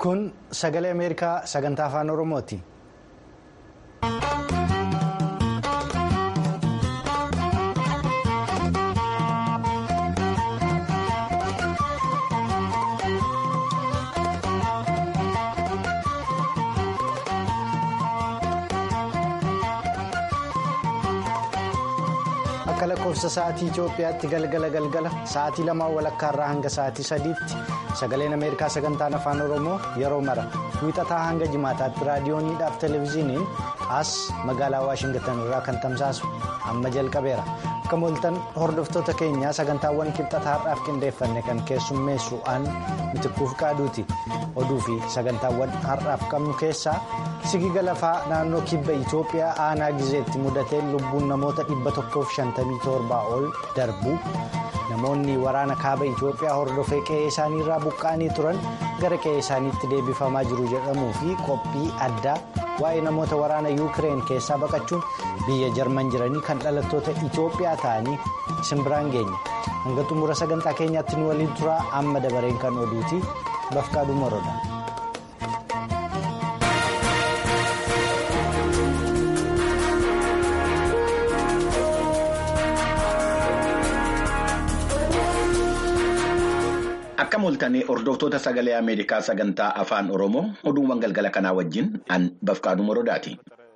Kun sagalee Ameerikaa sagantaa afaan Oromooti. Akka lakkoofsa sa'aatii Itoophiyaatti galgala galgala sa'aatii lamaan walakkaa irraa hanga sa'aatii sadiitti sagaleen Ameerikaa sagantaan afaan Oromoo yeroo mara wiixataa hanga jimaataatti raadiyooniidhaaf televezyiiniin as magaalaa Waashingitan irraa kan tamsaasu amma jalqabeera. Akka mooltan hordoftoota keenyaa sagantaawwan kibxataa har'aaf qindeeffanne kan keessummeessu aan mitikkuuf qaaduuti. Oduu fi sagantaawwan har'aaf qabnu keessaa sigiga lafaa naannoo kibba Itoophiyaa aanaa gizeetti mudateen lubbuun namoota dhibba tokkoof shantamii torbaa ol darbu. Namoonni waraana kaaba Itoophiyaa hordofee qe'ee isaaniirraa buqqa'anii turan gara qe'ee isaaniitti deebifamaa jiru jedhamuu fi qophii addaa waa'ee namoota waraana yuukireen keessaa baqachuun biyya jarman jiranii kan dhalattoota Itoophiyaa ta'anii isin biraan geenya. Hanga xumura sagantaa keenyaatti nu waliin turaa amma dabareen kan oduuti bafqaaduu moroodha. Akka mooltanii hordoftoota sagalee Ameerikaa sagantaa afaan Oromoo oduuwwan galgala kanaa wajjin an bafqaaduu morodaati.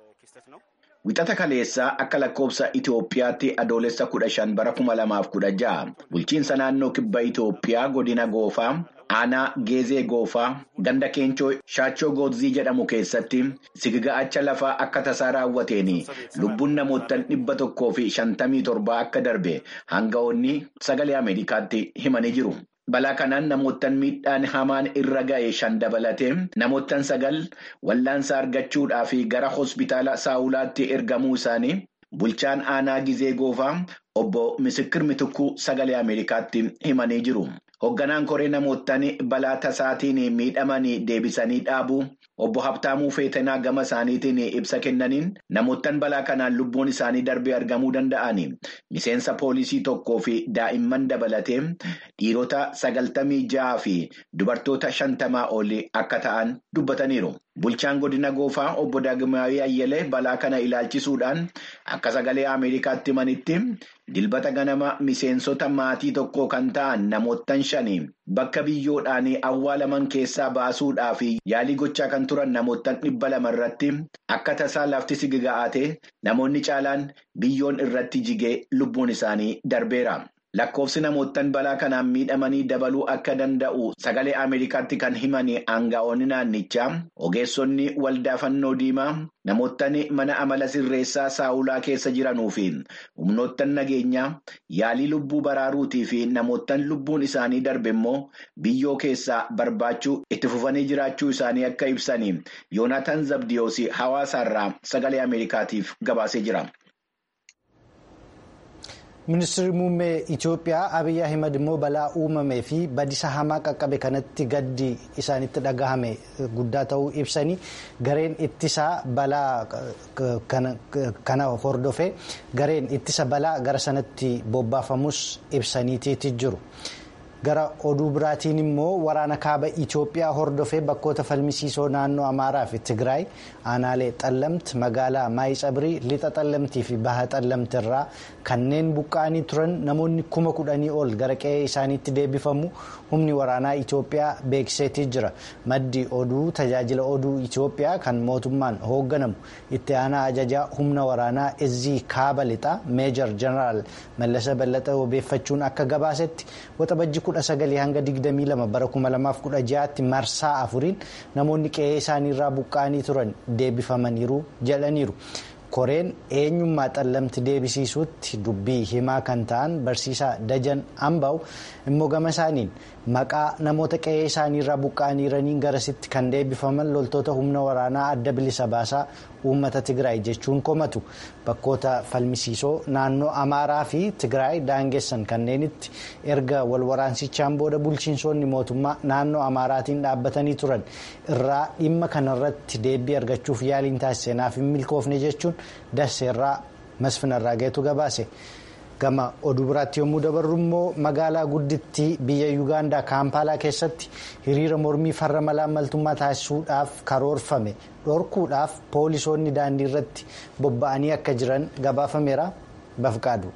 Wixata kaleessaa akka lakkoofsa Itoophiyaatti adoolessa kudha shan bara kuma lamaaf kudha ja'a bulchiinsa naannoo kibba Itoophiyaa godina goofaa aanaa geezee goofaa ganda keenchoo shaachoo gootzii jedhamu keessatti sigiga'acha lafaa akka tasaa raawwateen lubbuun namoota dhibba tokkoo fi shantamii torbaa akka darbe hanga'oonni sagalee Ameerikaatti himanii jiru. Balaa kanaan namoottan miidhaan hamaan irra ga'e shan dabalatee namoottan sagal wallaansa argachuudhaaf gara hospitaala saawulaatti ergamuu isaanii bulchaan aanaa gizee goofaa obbo Misikir Mitukuu sagalee Ameerikaatti himanii jiru. Hoogganaan koree namoottan balaa tasaatiin miidhamanii deebisanii dhaabuu obbo Habtaamuu Feetanaa gama isaaniitiin ibsa kennaniin namoottan balaa kanaan lubbuun isaanii darbee argamuu danda'an miseensa poolisii tokkoo fi daa'imman dabalatee dhiirota sagaltamii ja'aa fi dubartoota shantamaa olii akka ta'an dubbataniiru. Bulchaan godina goofaa obbo Daagmaawii Ayyalee balaa kana ilaalchisuudhaan akka sagalee Ameerikaatti himanitti dilbata ganama miseensota maatii tokko kan ta'an namoottan shanii bakka biyyoodhaan awwaalaman keessaa baasuudhaaf yaalii gochaa kan turan namoottan dhibba lama irratti akka tasaa lafti sigiga'ate namoonni caalaan biyyoon irratti jigee lubbuun isaanii darbeera. Lakkoofsi namoottan balaa kanaan miidhamanii dabaluu akka danda'u sagalee Ameerikaatti kan himan aanga'oonni naannichaa ogeessonni waldaa fannoo diimaa namoottan mana amala sirreessaa saawulaa keessa jiranuu fi humnoottan nageenyaa yaalii lubbuu baraaruutii fi namoottan lubbuun isaanii darbe immoo biyyoo keessaa barbaachuu itti fufanii jiraachuu isaanii akka ibsan Yoonaataan Zabdiyoos hawaasaarraa sagalee Ameerikaatiif gabaasee jira. Ministeerri muummee Itoophiyaa Abiyyi Ahimad immoo balaa uumamee fi badisa hamaa qaqqabe kanatti gaddi isaanitti dhagahame guddaa ta'uu ibsanii gareen ittisa balaa kana hordofee gareen ittisa balaa gara sanatti bobbaafamus ibsaniitiiti jiru. Gara oduu biraatiin immoo waraana kaaba Itoophiyaa hordofee bakkoota falmisiisoo naannoo Amaaraa fi Tigraay aanaalee Xallamt magaalaa Maayitsabrii lixa Xallamtii fi baha Xallamti irraa kanneen buqqa'anii turan namoonni kuma kudhanii ol gara qe'ee isaaniitti deebifamu humni waraanaa Itoophiyaa beeksiseetii jira. Maddi oduu tajaajila oduu Itoophiyaa kan mootummaan hoogganamu itti aanaa ajajaa humna waraanaa Ezii Kaaba lixaa Meejar Jeneraal Mallasa Ballaxaa obeeffachuun akka gabaasetti waxabajji kudha sagalii hanga digdamii lama bara kuma lamaaf kudha ja'aatti marsaa afuriin namoonni qe'ee isaaniirraa buqqa'anii turan deebifamaniiru jedhaniiru. koreen eenyummaa xallamti deebisiisuutti dubbii himaa kan ta'an barsiisaa dajan ambaa'u immoo gama isaaniin maqaa namoota qe'ee isaaniirraa buqqa'aniiraniin garasitti kan deebifaman loltoota humna waraanaa adda bilisa baasaa uummata tigraay jechuun komatu bakkoota falmisiisoo naannoo amaaraa fi tigraay daangessan kanneenitti erga wal waraansichaan booda bulchiinsonni mootummaa naannoo amaaraatiin dhaabbatanii turan irraa dhimma kanarratti deebii argachuuf yaaliin taasiseenaaf hin milkoofne jechuun dasseerraa masfinarraa geetu gabaase. gama oduu biraatti yommuu dabarru immoo magaalaa guddittii biyya yuugaandaa kaampaalaa keessatti hiriira mormii farra malaammaltummaa taasisuudhaaf karoorfame dhorkuudhaaf poolisoonni daandii irratti bobba'anii akka jiran gabaafameera bafqaadu.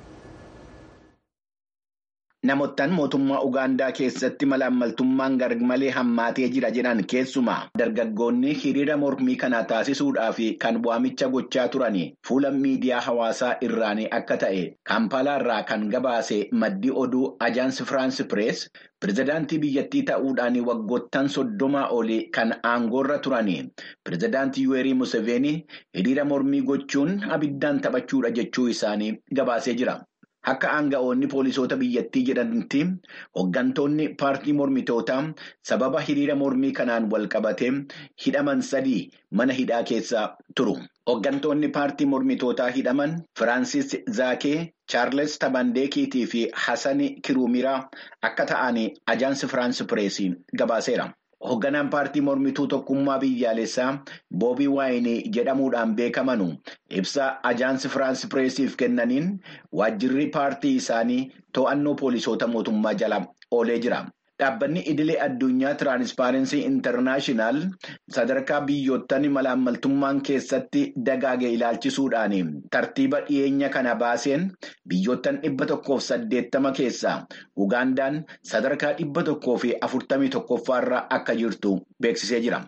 Namoottan mootummaa Ugaandaa keessatti malaammaltummaan garmalee hammaatee jira jedhan keessumaa dargaggoonni hiriira mormii kana taasisuudhaaf kan waamicha gochaa turanii fuula miidiyaa hawaasaa irraanii akka ta'e kaampaalaa irraa kan gabaase maddi oduu ajaansi firaansi pirees pirezidaantii biyyattii ta'uudhaan waggoottan soddomaa olii kan aangoorra turanii pirezidaantii yuweerii museveenii hiriira mormii gochuun abiddaan taphachuudha jechuu isaanii gabaasee jira. Akka aanga'oonni poolisoota biyyattii jedhanitti hooggantoonni paartii mormitootaa sababa hiriira mormii kanaan wal qabatee hidhaman sadii mana hidhaa keessa turu. Hooggantoonni paartii mormitootaa hidhaman Firaansis Zaakee, Chaarles Tabandeekiitii fi Hasan Kiruumiraa akka ta'an ajaansi Firaansi Pireesii gabaaseera. Hoogganaan paartii mormituu tokkummaa biyyaalessaa Boobii Waayinii jedhamuudhaan beekamanu ibsa ajaansi Firaansi Pireesiif kennaniin waajjirri paartii isaanii to'annoo poolisoota mootummaa jala oolee jira. Dhaabbanni idilee addunyaa Tiraanspaarensii Intarnaashinaal sadarkaa biyyoottan malaammaltummaan keessatti dagaage ilaalchisuudhaan tartiiba dhiyeenya kana baaseen biyyoottan dhibba tokkoof saddeettama keessaa Ugaandaan sadarkaa dhibba tokkoo fi afurtamii tokkoffaarra akka jirtu beeksisee jira.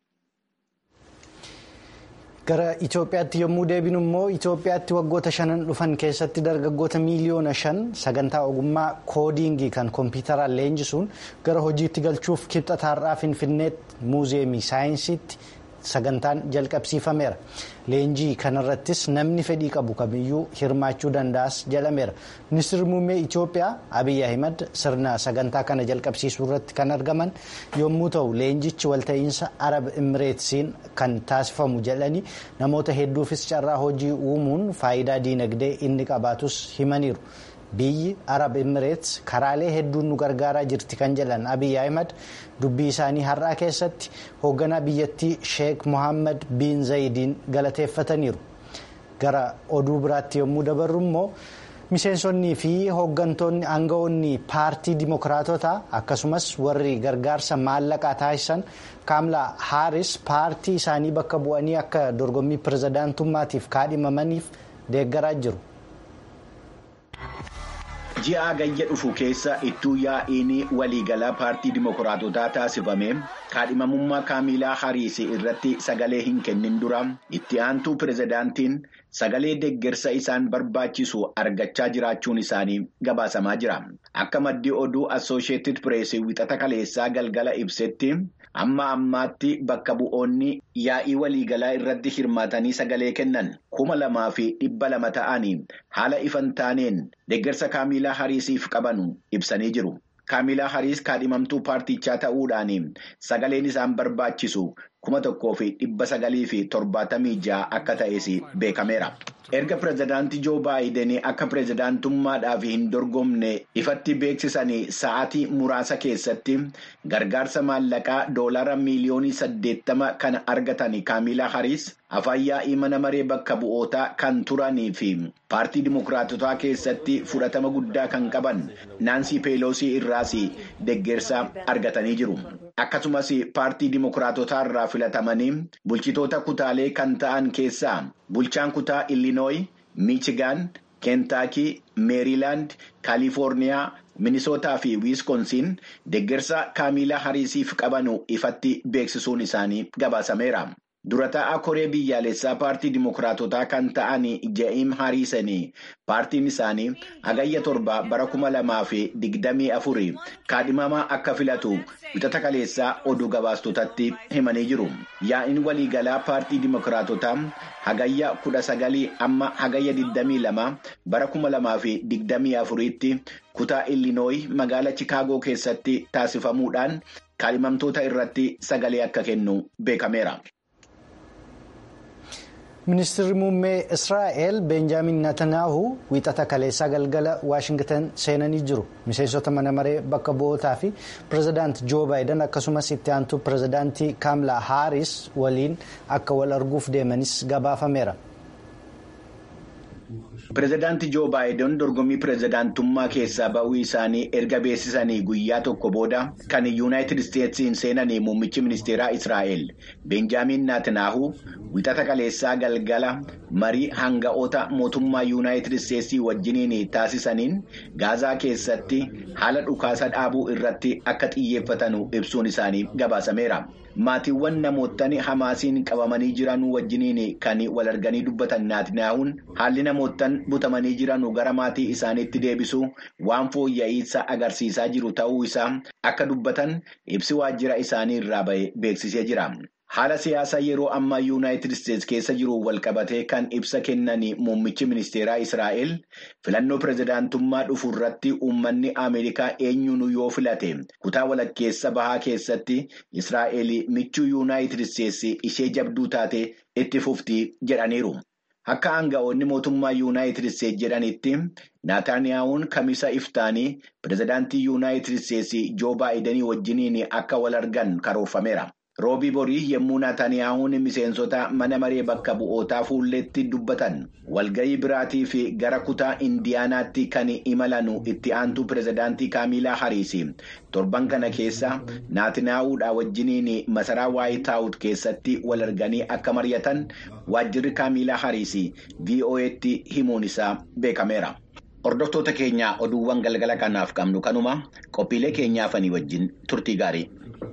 Gara Itoophiyaatti yommuu deebinu immoo Itoophiyaatti waggoota shanan dhufan keessatti dargaggoota miiliyoona shan sagantaa ogummaa koodiingii kan kompiitaraan leenjisuun gara hojiitti galchuuf kibxata har'aa Finfinneetti muuzeemii saayinsiitti sagantaan jalqabsiifameera. Leenjii kanarrattis namni fedhii qabu kamiyyuu hirmaachuu danda'as jedhameera. Ministeerri muummee Itoophiyaa Abiyyi Ahimad sirna sagantaa kana jalqabsiisuu irratti kan argaman yommuu ta'u leenjichi walta'iinsa Arab Imireetsiin kan taasifamu jedhanii namoota hedduufis carraa hojii uumuun faayidaa diinagdee inni qabaatus himaniiru. Biyyi Arab Imireets karaalee hedduun nu gargaaraa jirti kan jedhan Abiyyi Ahimad dubbii isaanii har'aa keessatti hoogganaa biyyattii Sheek Mohaammed bin Zayidiin galateeffataniiru. Gara oduu biraatti yommuu dabarru immoo miseensonnii fi hooggantoonni aangawoonni paartii dimokiraatotaa akkasumas warri gargaarsa maallaqaa taasisan kaamlaa haaris paartii isaanii bakka bu'anii akka dorgommii pirezidaantummaatiif kaadhimamaniif deeggaraa jiru. Ji'a hagayya dhufu keessa ittuu yaa'iin waliigalaa paartii dimokiraatotaa taasifame kaadhimamummaa kaamilaa hariis irratti sagalee hin kennin dura itti aantuu pirezidaantiin sagalee deeggarsa isaan barbaachisu argachaa jiraachuun isaanii gabaasamaa jira. Akka maddii oduu Assooshiyetid Pireesii wixata kaleessaa galgala ibsetti amma ammaatti bakka bu'oonni yaa'ii waliigalaa irratti hirmaatanii sagalee kennan kuma lamaa fi dhibba lama ta'anii haala ifan taaneen deeggarsa kaamilaa hariisiif qabanu ibsanii jiru. Kaamilaa hariis kaadhimamtuu paartichaa ta'uudhaan sagaleen isaan barbaachisu kuma tokkoo fi dhibba sagalii fi torbaatamii ja'a akka ta'es beekameera. Erga pirezidaantii Joo Baayiden akka pirezidaantummaadhaaf hin dorgomne ifatti beeksisanii sa'aatii muraasa keessatti gargaarsa maallaqaa doolaara miiliyoonii saddeettama kan argatan kaamilaa hariis afaan yaa'ii mana maree bakka bu'ootaa kan turanii fi paartii dimokiraatotaa keessatti fudhatama guddaa kan qaban naansii peeloosii irraas deeggarsa argatanii jiru. Akkasumas paartii dimokiraatotaa irraa filatamanii bulchitoota kutaalee kan ta'an keessaa bulchaan kutaa Illinooyi, Miichigaan, Keentaakii, Meeriilaand, Kaalifoorniyaa, Minisootaa fi Wiiskonsiin deeggarsa kaamilaa hariisiif qabanu ifatti beeksisuun isaanii gabaasameera. Dura taa'aa koree biyyaalessaa paartii dimokiraatotaa kan ta'an Ja'iim Hariisanii paartiin isaanii hagayya torba bara kuma lamaa fi digdamii afurii kaadhimamaa akka filatu wixata kaleessaa oduu gabaastotatti himanii jiru. Yaa'iin waliigalaa paartii dimokiraatotaa hagayya kudha sagalii amma hagayya digdamii lama bara kuma lamaa fi digdamii afuriitti kutaa Illinooyi magaala Chikaagoo keessatti taasifamuudhaan kaadhimamtoota irratti sagalee akka kennu beekameera. Ministeerri muummee Israa'el Beenjaamin Natanaahu wiixata kaleessaa galgala Waashingtan seenanii jiru. Miseensota mana maree bakka bu'ootaa fi pirezidaantii Joo Baayiden akkasumas itti aantuu pirezidaantii Kaamlaa Haaris waliin akka wal arguuf deemanis gabaafameera. Pireezidaantii Joo Baayiden dorgommii pireezidaantummaa keessaa ba'uu isaanii erga beeksisanii guyyaa tokko booda kan yuunaayitid isteetsiin seenanii muummichi ministeeraa Israa'el Benjaamin Naatinaahuu wixata kaleessaa galgala marii hanga'oota mootummaa yuunaayitid isteetsii wajjiniin taasisaniin gaazaa keessatti haala dhukaasa dhaabuu irratti akka xiyyeeffatan ibsuun isaanii gabaasameera. Maatiiwwan namoottan hamaasiin qabamanii jiran wajjiniin kan wal arganii dubbatan Naatinahuun haalli namoottan butamanii jiran gara maatii isaaniitti deebisuu waan fooyya'insa agarsiisaa jiru ta'uu isaa akka dubbatan ibsi waajjira isaanii irraa ba'e beeksisee jira. Haala siyaasaa yeroo ammaa yuunaayitid isteetsi keessa jiru walqabatee kan ibsa kennanii muummichi ministeeraa Israa'el filannoo pireezidaantummaa dhufu irratti uummanni Ameerikaa eenyuun yoo filate kutaa walakkeessa bahaa keessatti Israa'el michuu yuunaayitid isteetsi ishee jabduu taate itti fufti jedhaniiru. Akka aanga'oonni mootummaa yuunaayitid isteetsi jedhanitti Naataaniyahuun kamisa iftaanii pireezidaantii yuunaayitid isteetsi Joo Baayidenii wajjiniin akka wal argan karoorfameera. Roobii borii yommuu Naataaniyahuun miseensota mana maree bakka bu'ootaa fuulleetti dubbatan walga'ii biraatii fi gara kutaa indiyaanaatti kan imalanu itti aantuu pireezidaantii kaamilaa hariisi torban kana keessa naatinaa'uudha wajjiniin masaraa waayitaawut keessatti wal arganii akka mari'atan waajjirri kaamilaa hariisi vo'eetti himuun isaa beekameera. Hordoftoota keenya oduuwwan galgala kanaaf qabnu kanuma qophiilee keenyaafanii wajjin turtii gaarii.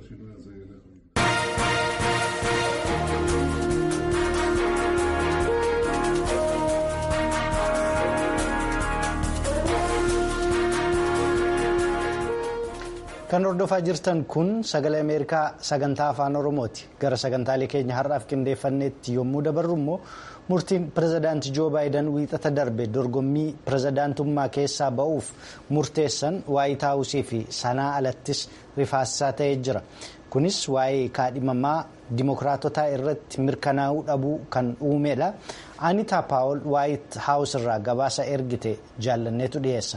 Kan hordofaa jirtan kun sagalee Ameerikaa sagantaa afaan Oromooti. Gara sagantaalee keenya har'aaf qindeeffanneetti yommuu dabarru immoo murtiin pireezidaantii Joo Baayiden wiixata darbe dorgommii pireezidaantummaa keessaa ba'uuf murteessan waayit haawusii fi sanaa alattis rifaasisaa ta'ee jira. Kunis waa'ee kaadhimamaa dimokiraatotaa irratti mirkanaa'uu dhabuu kan uumedha. Anitaa Paawol waayit haawus irraa gabaasa ergite jaallanneetu dhiyeessa.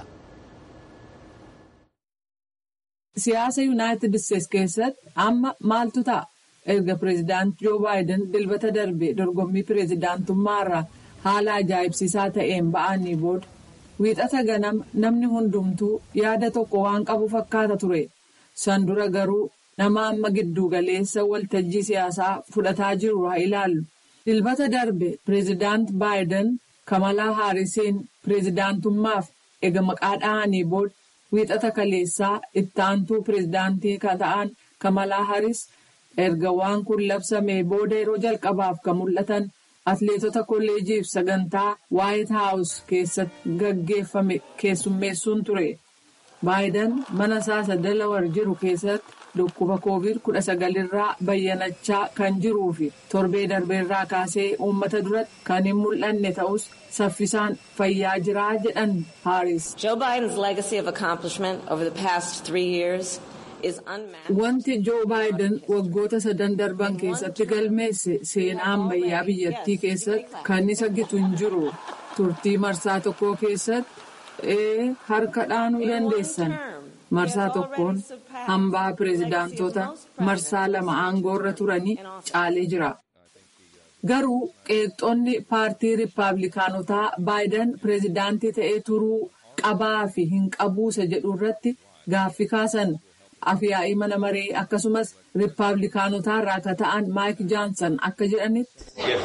Siyaasa Yuunaayitid Isteetsi keessatti amma maaltu ta'a? Erga pireezidaantii Joo Baayiden dilbata darbe dorgommii pireezidaantummaa irraa haala ajaa'ibsiisaa ta'een ba'anii booda wiixata ganama namni hundumtuu yaada tokko waan qabu fakkaata ture. San dura garuu nama amma giddu galeessa waltajjii siyaasaa fudhataa jiru haa ilaallu. Dilbata darbe pireezidaant Baayiden Kamalaa Haarisiin pireezidaantummaaf ega maqaa dhahanii booda. Wiixata kaleessaa itti aantuu pireezidaantii kan ta'an Kamalaa Haris erga waan kun labsamee booda yeroo jalqabaaf kan mul'atan atleetota kolleejiif sagantaa waayit haawus keessatti gaggeeffame keessummeessuun ture. Baayiden mana isaa Delawar jiru keessatti dhukkuba koovid kudha sagal irraa bayyanachaa kan jiruu fi torbee darbeerraa kaasee uummata duratti kan hin mul'anne ta'us saffisaan fayyaa jiraa jedhan Haaris. Wanti Joo Baayiden waggoota sadan darban keessatti galmeesse seenaa ammayyaa biyyattii keessatti kan isa gitu hin jiru. Turtii marsaa tokkoo keessatti ee harka dhaanuu dandeessan. Marsaa tokkoon hambaa pireezidaantota marsaa lama aangoorra turanii caalee jira. Garuu qeeqxoonni paartii riippaabilikaanotaa Baayiden pireezidaantii ta'ee turuu qabaa fi hin qabuusa jedhu irratti gaaffii kaasan. Afyaa'ii mana maree akkasumas riippaabilikaanotaa irraa akka ta'an Maayik Jaansan akka jedhanitti.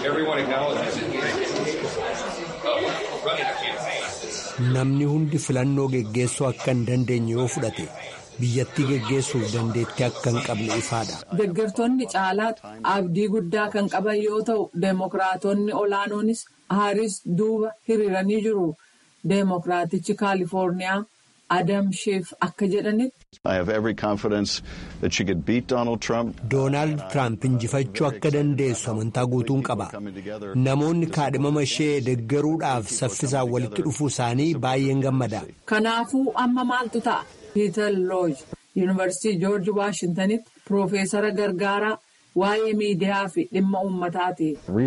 Namni hundi filannoo geggeessuu akka hin dandeenye yoo fudhate biyyattii geggeessuuf dandeettii akka hin qabne ifaadha. Deeggartoonni caalaatti abdii guddaa kan qaban yoo ta'u deemokiraatonni olaanoonis Haaris duuba hiriiranii jiru. Deemokiraatichi Kaalifoorniyaa Adam Sheef akka jedhanitti. Doonaald Tiraamp injifachuu akka dandeessu amantaa guutuun qaba. Namoonni kaadhimama ishee deeggaruudhaaf saffisaan walitti dhufuu isaanii baay'een gammada. Kanaafuu amma maaltu ta'a? Piiter Looj Yuunivarsiitii Joorji Waashintanitti Piroofeesara gargaaraa waa'ee miidiyaa fi dhimma uummataati.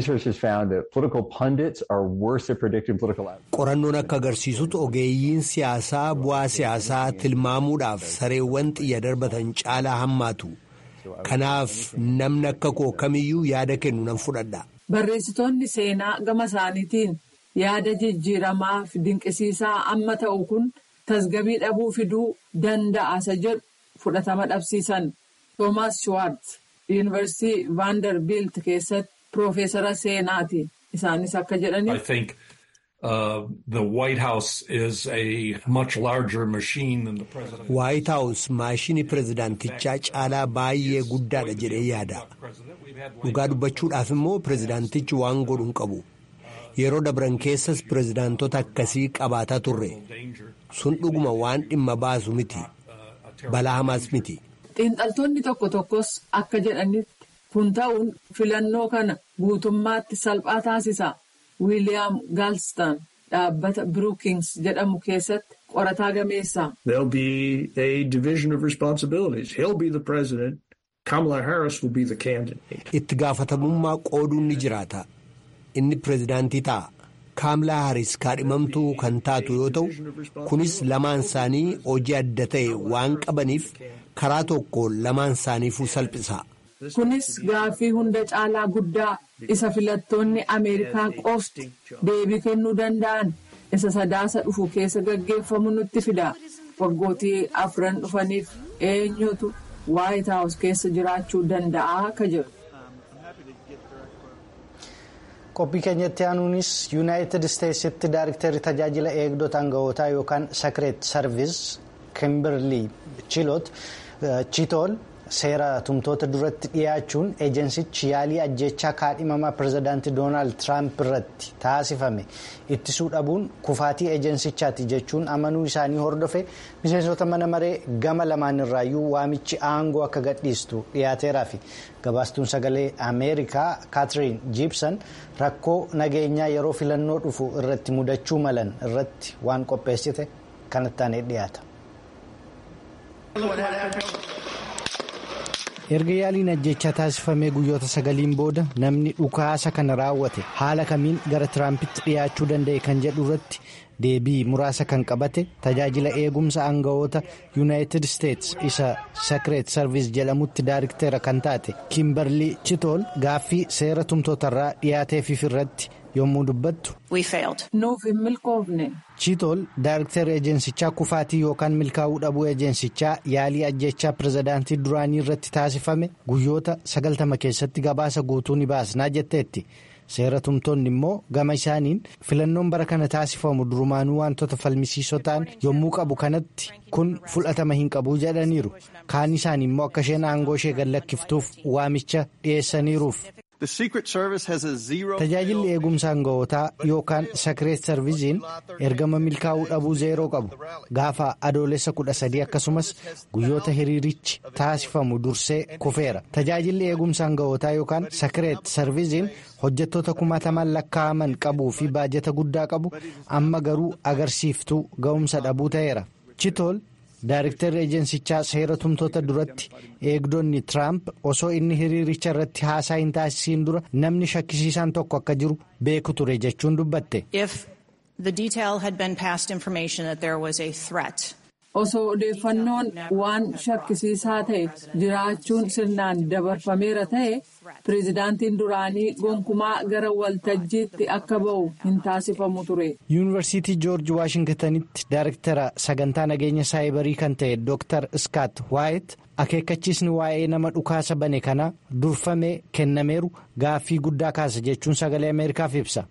Qorannoon akka agarsiisutti ogeeyyiin siyaasaa bu'aa siyaasaa tilmaamuudhaaf sareewwan xiyya darbatan caalaa hammaatu. Kanaaf namni akka koo kamiyyuu yaada kennu nan fudhadha. Barreessitoonni seenaa gama isaaniitiin yaada jijjiiramaa fi dinqisiisaa amma ta'u kun tasgabii dhabuu fiduu danda'a isa jedhu fudhatama dhabsiisan. Toomaas Schwartz yuunivarsiitii Vaandarbiilt keessatti piroofeesara seenaati. Isaanis akka jedhaniif. Waayit Haawus maashinii pirezidaantichaa caalaa baay'ee guddaadha jedhee yaada. Dhugaa dubbachuudhaaf immoo pirezidaantichi waan godhu hin qabu. Yeroo dabran keessas pirezidaantota akkasii qabaataa turre. Sun dhuguma waan dhimma baasu miti. Balaa hamaas miti. Xiinxaltoonni tokko tokkos akka jedhanitti kun ta'uun filannoo kana guutummaatti salphaa taasisa. Wiiliyaam Gaalstaan dhaabbata Brookings jedhamu keessatti qorataa gameessa. There'll be a division of responsibilities. He'll be the president. Kamala Harris will be the candidate. Itti gaafatamummaa qooduun ni jiraata. Inni pirezidaantii ta'a. Kaamlaa Haris kaadhimamtuu kan taatu yoo ta'u, kunis lamaan isaanii hojii adda ta'e waan qabaniif karaa tokko lamaan isaaniifuu salphisa. Kunis gaaffii hunda caalaa guddaa isa filattoonni Ameerikaa qofti deebii kennuu danda'an isa sadaasa dhufu keessa gaggeeffamu nutti fida. Waggootii afran dhufaniif eenyutu Waayit Haawus keessa jiraachuu danda'a akka jedhu. qophii keenyatti aanuunis yuunaayitid isteetsitti daayiriktarri tajaajila eegdota aanga'ootaa yookaan sakireet sarviis kimberlii chiitool seera tumtoota duratti dhiyaachuun ejensichi yaalii ajjechaa kaadhimamaa pirezidaantii doonaald tiraamp irratti taasifame ittisuu dhabuun kufaatii ejensichaati jechuun amanuu isaanii hordofe miseensota mana maree gama lamaan irraayyuu waamichi aangoo akka gadhiistu dhiyaateeraa fi gabaastuun sagalee ameerikaa kaatiriin jiibsan rakkoo nageenyaa yeroo filannoo dhufu irratti mudachuu malan irratti waan qopheessite kanatti aanee dhiyaata. erga yaaliin ajjechaa taasifamee guyyoota sagaliin booda namni dhukaasa kana raawwate haala kamiin gara tiraampitti dhiyaachuu danda'e kan jedhu irratti deebii muraasa kan qabate tajaajila eegumsa aanga'oota yuunaayitid isteets isa sakireet sarviis jedhamutti daayirikteera kan taate kimberlii chitool gaaffii seera tumtootarraa dhiyaateefiif irratti yommuu dubbattu. nuuf hin milkoofne. chiitool daayirikteera ejensichaa kufaatii yookaan milkaa'uu dhabuu ejensichaa yaalii ajjechaa pirezidaantii duraanii irratti taasifame guyyoota sagaltama keessatti gabaasa guutuu ni baasnaa jetteetti. seera tumtoonni immoo gama isaaniin filannoon bara kana taasifamu durumaanuu wantoota falmisiisoo ta'an yommuu qabu kanatti kun fudhatama hin qabu jedhaniiru kaan isaanii immoo akka isheen aangoo ishee gallakkiftuuf waamicha dhiyeessaniiruuf. tajaajilli eegumsa aanga'ootaa yookaan sakireet sarviziin ergama milkaa'uu dhabuu zeeroo qabu gaafa adoolessa kudha sadii akkasumas guyyoota hiriirichi taasifamu dursee kufeera tajaajilli eegumsa aanga'ootaa yookaan sakireet sarviziin hojjettoota kumaataman lakkaa'aman qabuu fi baajata guddaa qabu amma garuu agarsiiftuu ga'umsa dhabuu ta'eera chitool. Daayiriktarri ejensichaa seera tumtoota duratti eegdonni Tiraamp osoo inni hiriiricha irratti haasaa hin taasisiin dura namni shakkisiisaan tokko akka jiru beeku ture jechuun dubbatte. Osoo odeeffannoon waan shakkisiisaa ta'e jiraachuun sirnaan dabarfameera ta'e pireezidaantiin duraanii gonkumaa gara waltajjiitti akka ba'u hin taasifamu ture. yuunivarsiitii joorji waashingtanitti daayiriktara sagantaa nageenya saayibarii kan ta'e dooktar iskaat waayit akeekkachiisni waa'ee nama dhukaasa bane kanaa durfamee kennameeru gaaffii guddaa kaasa jechuun sagalee ameerikaaf ibsa.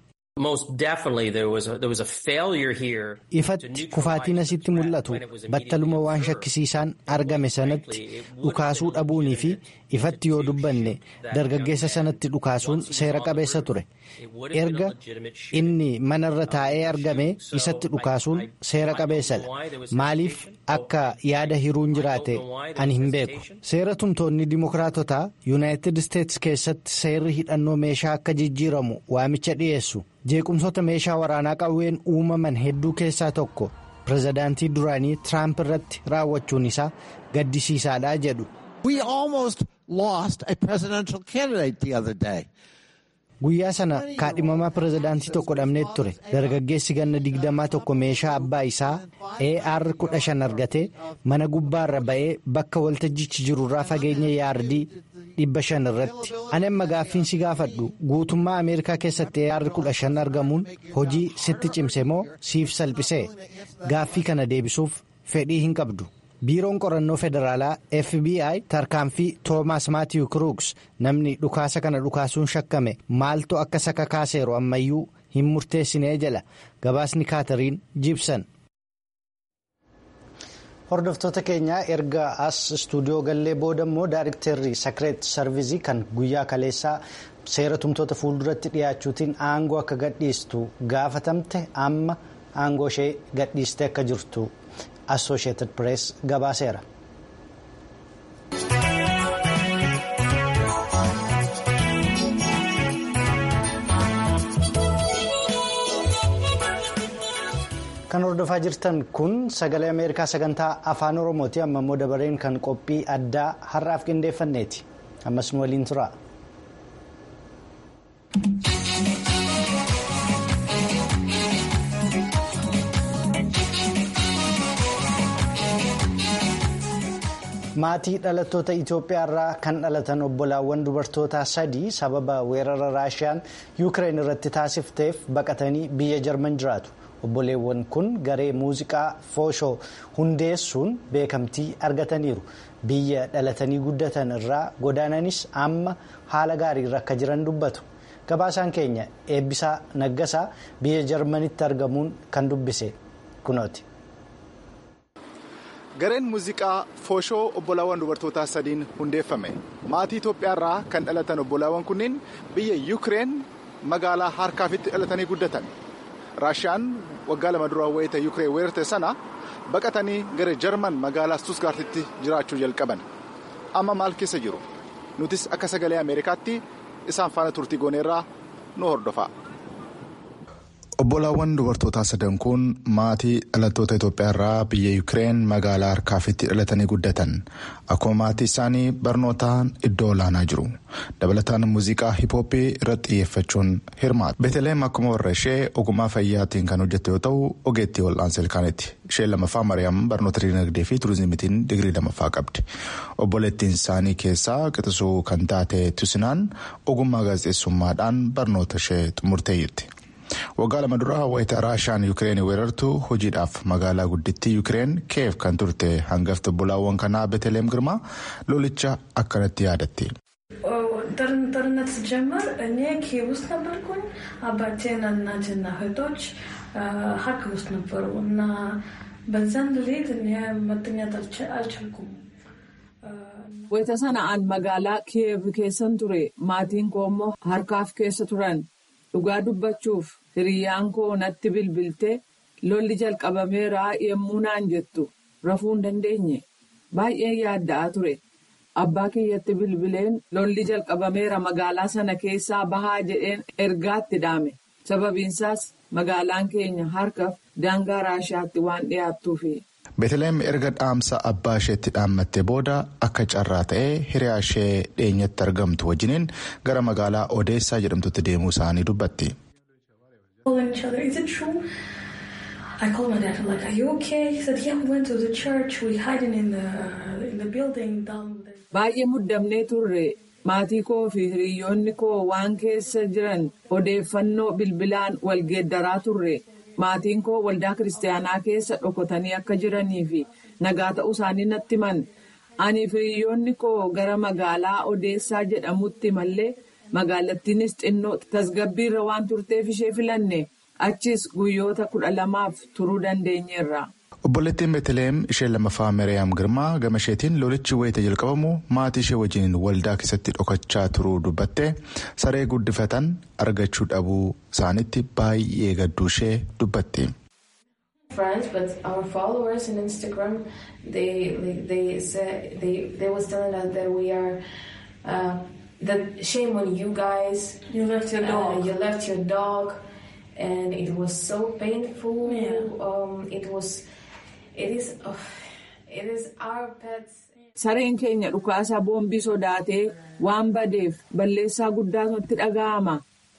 ifatti kufaatiin asitti mul'atu battaluma waan shakkisiisaan argame sanatti dhukaasuu dhabuunii fi ifatti yoo dubbanne dargaggeessa sanatti dhukaasuun seera qabeessa ture erga inni manarra taa'ee argame isatti dhukaasuun seera qabeessadha maaliif akka yaada hiruun jiraate ani hin beeku seera tumtoonni dimokiraatotaa yuunaayitid isteetsi keessatti seerri hidhannoo meeshaa akka jijjiiramu waamicha dhiyeessu. jeequmsoota meeshaa waraanaa qawween uumaman hedduu keessaa tokko pirezidaantii duraanii tiraamp irratti raawwachuun isaa gaddisiisaadha jedhu. guyyaa sana kaadhimamaa pirezidaantii tokko dhabnee ture dargaggeessi ganna digdamaa tokko meeshaa abbaa isaa ar 15 argatee mana gubbaarra ba'ee bakka waltajjichi jirurraa fageenya yaardii 500 irratti ani amma gaaffiin si gaafadhu guutummaa ameerikaa keessatti ar 15 argamuun hojii sitti cimse moo siif salphisee gaaffii kana deebisuuf fedhii hin qabdu. biiroon qorannoo federaalaa fbi tarkaanfii toomaas maatiyu kruuks namni dhukaasa kana dhukaasuun shakkame maaltu akka saka kaaseeru ammayyuu hin murteessinee jala gabaasni kaatariin jibsan. hordoftoota keenyaa erga as istuudiyoo gallee booda immoo daayiriktarri sakireet sarvizii kan guyyaa kaleessaa seera tumtoota fuulduratti dhiyaachuutiin aangoo akka gadhiistu gaafatamte amma aangoo ishee gadhiiste akka jirtu. associated press gabaaseera. kan hordofaa jirtan kun sagalee ameerikaa sagantaa afaan oromooti amma immoo dabareen kan qophii addaa har'aaf qindeeffanneeti ammas nu waliin tura. maatii dhalattoota itiyoophiyaa irraa kan dhalatan obbolaawwan dubartootaa sadii sababa weerara raashiyaan yuukireen irratti taasifteef baqatanii biyya jarman jiraatu obboleewwan kun garee muuziqaa fooshoo hundeessuun beekamtii argataniiru biyya dhalatanii guddatan irraa godaananis amma haala gaariirra akka jiran dubbatu gabaasaan keenya eebbisaa naggasaa biyya jarmanitti argamuun kan dubbise kunooti. gareen muuziqaa fooshoo obbolaawwan dubartootaa sadiin hundeeffame maatii itoophiyaa irraa kan dhalatan obbolaawwan kunniin biyya yuukireen magaalaa harkaafitti dhalatanii guddatan raashiyaan waggaa lama dura wayita yuukireen weerarte sana baqatanii gara jarman magaalaa stusgaartitti jiraachuu jalqaban amma maal keessa jiru nutis akka sagalee ameerikaatti isaan faana turtii gooneerraa nu hordofa. Obbolaawwan dubartootaa sadan kun maatii dhalattoota Itoophiyaa irraa biyya Yuukireen magaalaa harkaafitti dhalatanii guddatan akkuma maatii isaanii barnootaan iddoo olaanaa jiru dabalataan muuziqaa hiphooppii irratti xiyyeeffachuun hirmaatu. Beeteleem akkuma warra ishee ogummaa fayyaatiin kan hojjette yoo ta'u ogeettii wal'aansa ilkaaniiti. Isheen lamaffaa Mariyaam barnoota dinagdee fi turizimiitiin digirii lamaffaa qabdi. Obboleettiin isaanii keessaa qixisuu kan taate Tusinaan ogummaa gaazexeessummaadhaan barnoota ishee xumurtee jirti. waggaa lama duraa wayita raashiyaan yuukireen weerartu hojiidhaaf magaalaa guddittii yuukireen keef kan turte hangafti obbolaawwan kanaa beeteleem girmaa lolicha akkanatti yaadatti. ጦርነት ሲጀመር እኔ ኪየቭ ውስጥ ነበርኩኝ። አባቴና እናቴና እህቶች ሀርኪቭ ውስጥ ነበሩ እና በዛን ሌሊት እኔ መተኛት አልቻልኩም። wayita sana'aan magaalaa kiyev keessan ture maatiin koo immoo harkaaf keessa turan dhugaa dubbachuuf hiriyyaan koo natti bilbiltee lolli jalqabameera yemmuu naan jettu rafuu hin dandeenye baay'ee yaadda'aa ture abbaa kiyyatti bilbileen lolli jalqabameera magaalaa sana keessaa bahaa jedheen ergaatti dhaame sababiinsaas magaalaan keenya harkaaf daangaa raashiyaatti waan dhiyaattuufi. beeteleem erga dhaamsa abbaa isheetti dhaammattee booda akka carraa ta'ee hiriyaa ishee dhiyeenyatti argamtu wajjiniin gara magaalaa odeessaa jedhamtutti deemuu isaanii dubbatti. I called my dad, I'm like, are you okay? He said, yeah, we went to the church, we hiding in the, in the building down there. Baay'ee muddamnee turre maatii koo fi hiriyoonni koo waan keessa jiran odeeffannoo bilbilaan wal geeddaraa turre. Maatiin koo waldaa kiristaanaa keessa dhokotanii akka jiranii fi nagaa ta'uu isaanii natti himan. Ani fi hiriyoonni koo gara magaalaa Odeessaa jedhamutti mallee magaalattiinis xinnoo tasgabbiirra waan turteef ishee filanne achis guyyoota kudha lamaaf turuu dandeenyeerra. Obboleettiin Beeteleem ishee lamaffaa Miriyaam Girmaa gama isheetiin lolichi wayita jalqabamu maatii ishee wajjin waldaa keessatti dhokachaa turuu dubbattee saree guddifatan argachuu dhabuu isaanitti baay'ee gadduu ishee dubbatti. Friends, but our followers on Instagram, they they they say they they was telling us that we are uh, that shame on you guys. You left your dog. Uh, you left your dog, and it was so painful. Yeah. Um, it was. It is. Uh, it is our pets. Sareen keenya dhukaasaa boombii sodaatee waan badeef balleessaa guddaatu itti dhaga'ama.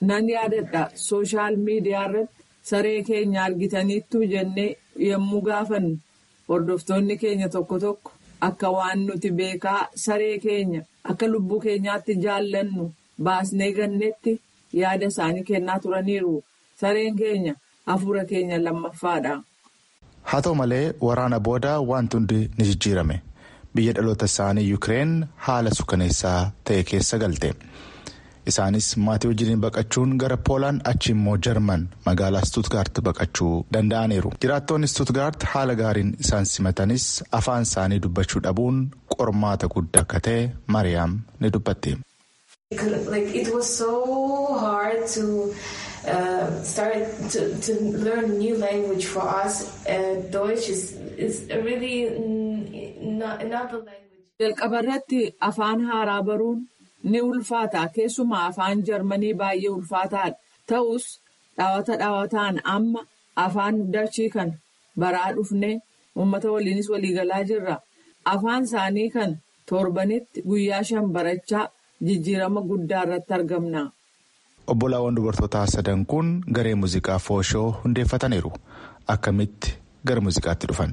nan yaadadha sooshaal miidiyaa irratti saree keenya argitaniittu jennee yommuu gaafannu hordoftoonni keenya tokko tokko akka waan nuti beekaa saree keenya akka lubbuu keenyaatti jaallannu baasnee gannetti yaada isaanii kennaa turaniiru sareen keenya hafuura keenya lammaffaadha. haa ta'u malee waraana booda wanti hundi ni jijjiirame biyya dhaloota isaanii yuukireen haala suukaneessaa ta'e keessa galte. isaanis maatii wajjiniin baqachuun gara poolaan achi immoo jarman magaalaa stuutgaart baqachuu danda'aniiru jiraattonni stuutgaart haala gaariin isaan simatanis afaan isaanii dubbachuu dhabuun qormaata guddaa akka ta'e mariyaam ni dubbatti. it was so hard to uh, start to, to learn a new language for us. Uh, Deutsch is, is really not, not the language. Jalqaba irratti afaan haaraa baruun ni ulfaata keessumaa afaan jarmanii baay'ee ulfaataadha ta'us dhaawata dhaawataan amma afaan dachii kan baraa dhufnee uummata waliinis waliigalaa jirra afaan isaanii kan torbanitti guyyaa shan barachaa jijjiirama guddaa irratti argamna. Obbolaawwan dubartootaa sadan kun garee muuziqaa fooshoo hundeeffataniiru akkamitti gara muuziqaatti dhufan.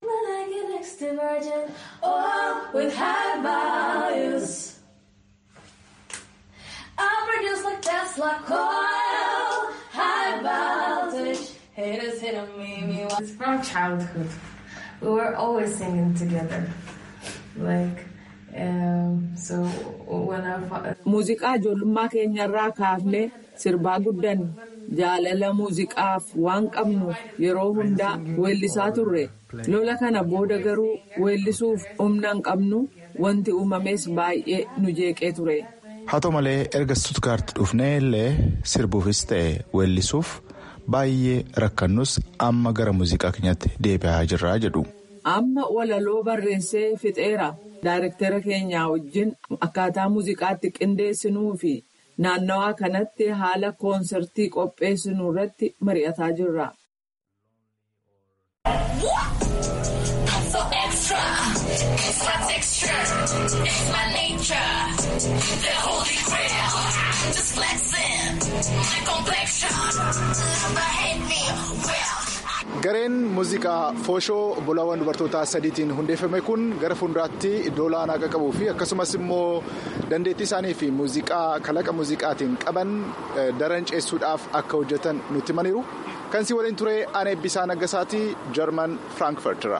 Tesla coil, high voltage, haters hitting me. It's from childhood. We were always singing together. Like, um, so when I. Muuziqaa ijoollummaa keenyarraa kaafnee sirbaa guddanne jaalala muuziqaaf waan qabnuuf yeroo hundaa weellisaa turre lola kana booda garuu weellisuuf humna hin qabnu wanti uumames baay'ee nu jeeqee ture. haa ta'u malee erga stuutgaart dhufnee illee sirbuufis ta'e weellisuuf baay'ee rakkannus amma gara muuziqaa keenyatti deebi'aa jirraa jedhu. amma walaloo barreessee fixeera daayirektera keenyaa wajjin akkaataa muuziqaatti qindeessinuu fi naannawaa kanatti haala koonsertii qopheessinuu irratti mari'ataa jirra. It's my texture, it's my nature. The holy grail, just flexing my complexion. Never hate me well. Gareen muuziqaa fooshoo obbolaawwan dubartootaa sadiitiin hundeeffame kun gara fuulduraatti iddoo olaanaa akka qabuu fi akkasumas immoo dandeettii isaanii fi muuziqaa kalaqa muuziqaatiin qaban daran ceessuudhaaf akka hojjetan nutti himaniiru. Kan si waliin ture aan eebbisaa naggasaatii jarman firaankifartira.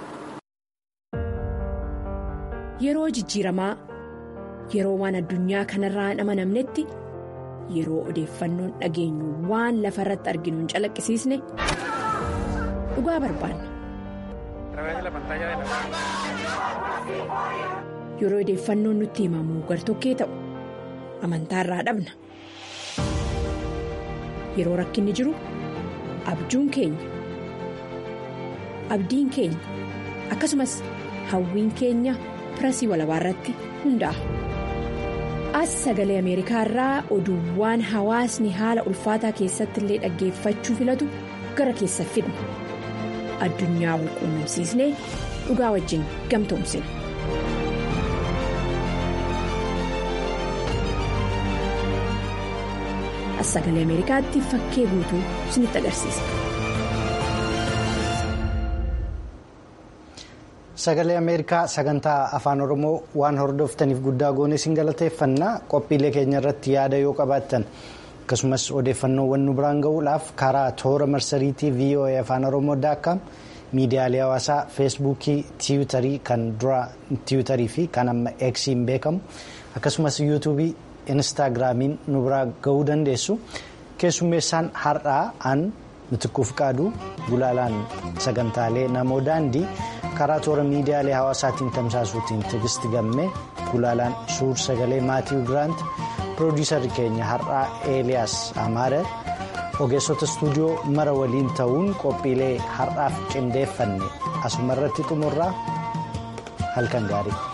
Yeroo jijjiiramaa yeroo waan addunyaa kanarraa hin amanamnetti yeroo odeeffannoon dhageenyu waan lafa irratti arginu hin calaqqisiisne dhugaa barbaanna. Yeroo odeeffannoon nutti himamu gartokkee ta'u amantaarraa dhabna. Yeroo rakkinni jiru abjuun keenya abdiin keenya akkasumas hawwiin keenya. pirasii walabaa irratti hundaa'a. As sagalee Ameerikaa irraa oduuwwan hawaasni haala ulfaataa keessatti illee dhaggeeffachuu filatu gara keessa fidna. Addunyaa wal quunnamsiisnee dhugaa wajjin gamtoomsina. As sagalee Ameerikaatti fakkee guutuu isinitti agarsiisa. Sagalee Ameerikaa sagantaa afaan Oromoo waan hordoftaniif guddaa goone isin galateeffannaa qophiilee keenya irratti yaada yoo qabaattan akkasumas odeeffannoowwan nu biraan gahuudhaaf karaa toora marsariitii VOA afaan Oromoo daakkaam miidiyaalee hawaasaa feesbuukii tiwutarii kan dura tiwutarii fi kan amma eksiin beekamu akkasumas yuutuubii instaagiraamiin nu biraa gahuu dandeessu keessummeessaan har'aa an mitikkuuf qaaduu gulaalaan sagantaalee namoo daandii. karaa toora miidiyaalee hawaasaatiin tamsaasuutiin tigisti gammee gulaalaan suur sagalee maatii giraant piroodiisarri keenya har'aa eeliyaas amaare ogeessota istuudiyoo mara waliin ta'uun qophiilee har'aaf qindeeffanne asuma irratti xumurraa halkan gaarii.